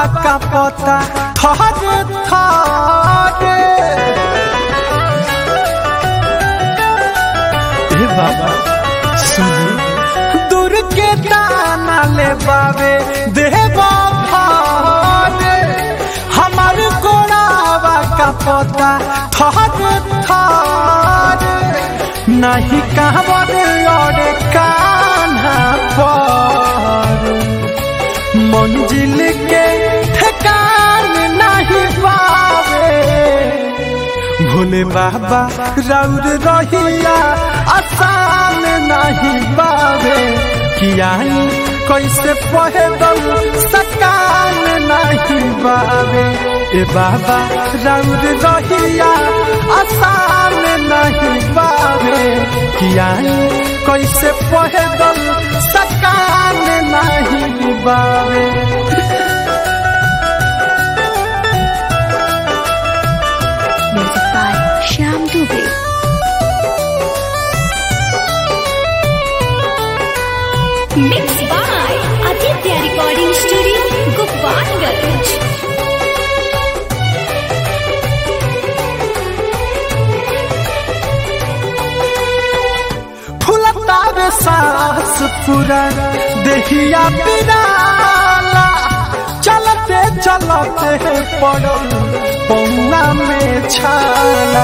का पता थरे थरे हे बाबा सुन दूर के दाना ले बाबे देवा भारे हमार गोड़ावा का पता थरे थरे नहीं कहवर और कान्हा पर मंजिल के ठिकान नहीं पावे भोले बाबा रौर रहिया आसान नहीं पावे किया कैसे पहे सकान नहीं पावे ए बाबा रौर रहिया आसान नहीं पावे किया कैसे पहे सकान नहीं पावे Music by Shyam Dubey. Mixed by Aditya Recording Studio, Gopalganj. फुलतावे सांस पूरा देहिया पिराला चलते चलते पड़ो पौना में छाला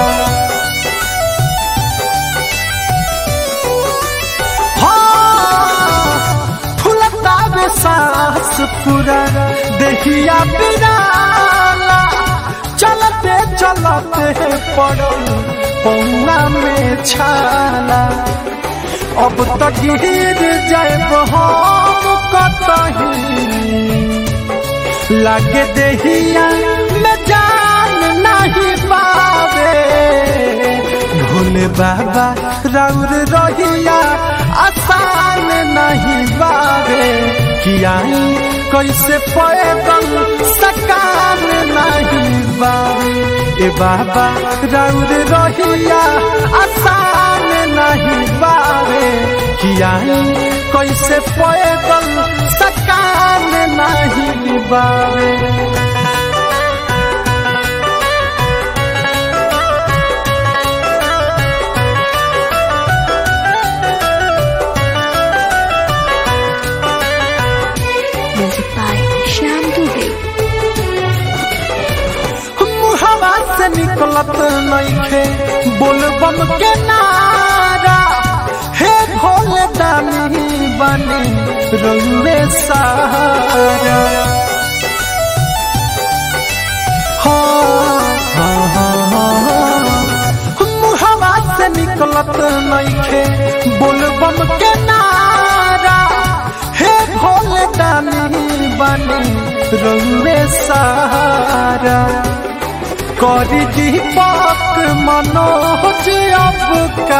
हाँ, फुलतावे सांस पूरा देहिया पिराला चलते चलते पड़ो पौना में छाला अब तो गिर जाए हम कतही लगे देहिया में जान नहीं पावे भोले बाबा रौर रहिया आसान नहीं पावे किया कैसे पैदल सकान नहीं पावे ए बाबा रौर रहिया आसान नहीं पावे किया कैसे पैदल सकान नहीं पावे Music by Shyam Dubey. मुहवा से निकलत नइखे बोलबम के नारा हे भोले दानी बने रउए सारा हाँ, हाँ, हाँ, हाँ। मुहवा से निकलत नइखे बोलबम के नारा हे भोले दानी बने रउए सारा करी दीपक मनोज अब का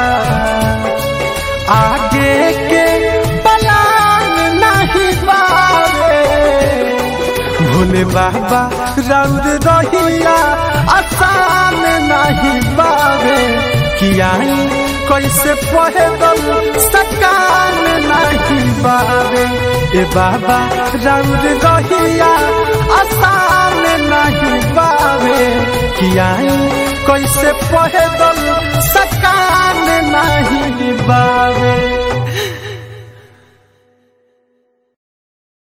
आगे के पलान नहीं पावे भोले बाबा रौर रहिया आसान नहीं पावे किया कैसे पैदल सकान नहीं पावे ए बाबा रौर रहिया आसान नहीं पावे किया कैसे पैदल